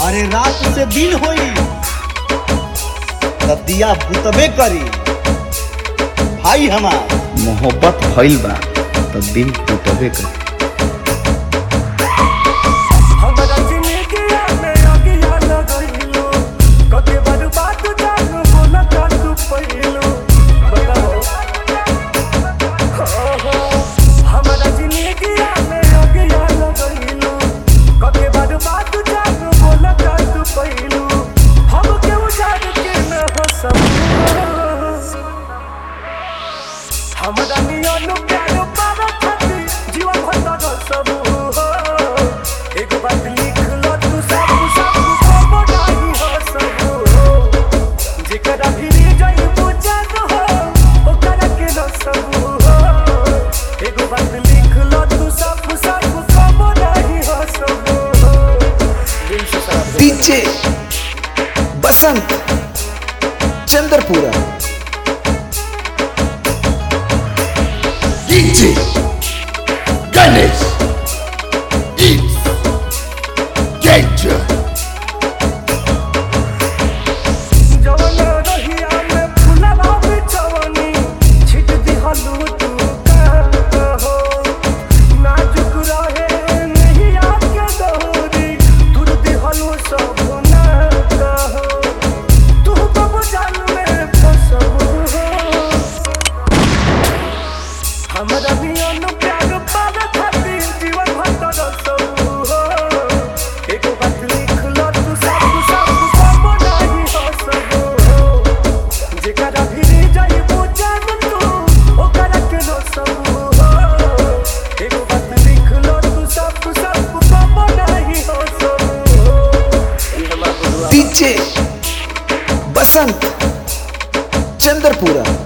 अरे रात से दिन होई तब दिया बुतबे करी भाई हमार मोहब्बत भइल बा त दिल टूटबे कर हमरा जिंदगिया में अगिया लगइलो कते बर्बाद जान बोला का तू पहिलो बताओ हो, हो, हमरा जिंदगिया में अगिया लगइलो कते बर्बाद जान बोला का तू पहिलो हम के उजाड़ के न हो सब हमरा नियन प्यार पार खाती जीवन भर तक सब हो एक बात लिख लो तू सब सब सब नहीं हो सब हो जेकरा भी जाई बुझन हो ओकरा के न सब हो एक बात लिख लो तू सब सब सब नहीं हो सब हो दिल से साथ DJ Basant Chandrapura DJ Ganesh It's Danger जवन रहिया में फुलवा बिछवनी छिट दिहलू तू का हो नाजुक रहे नहीं आके दौरी दूर दिहलू सब ना कहो तू कब जान में फसबू हो हमरा नियन प्यार पार खातिर जीवन भर तरसबू हो एगो बात लिख लो तू सब सब सब नहीं हो सब हो जेकरा भी जाई बुझन तू ओकरा के नो सब हो एगो बात लिख लो तू सब सब सब नहीं हो सब हो डीजे बसंत चंद्रपुरा